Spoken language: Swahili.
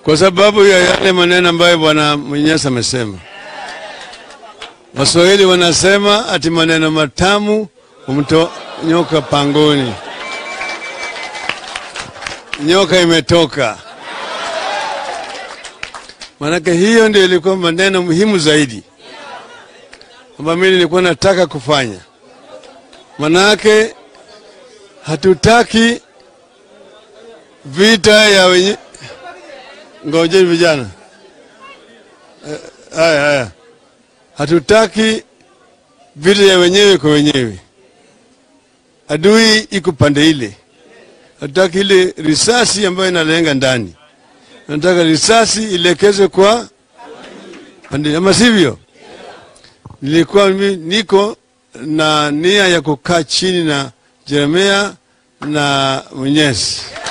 kwa sababu ya yale maneno ambayo bwana Mwenyezi amesema. Waswahili wanasema ati maneno matamu humtoa nyoka pangoni. Nyoka imetoka. Maanake hiyo ndio ilikuwa maneno muhimu zaidi ambayo mimi nilikuwa nataka kufanya. Manake hatutaki vita ya wenye ngojeni vijana, Eh, haya haya, hatutaki vita ya wenyewe kwa wenyewe. Adui iko pande ile, hatutaki ile risasi ambayo inalenga ndani. Nataka risasi ielekezwe kwa pande, ama sivyo? Nilikuwa mimi niko na nia ya kukaa chini na Jeremia na Mwenyezi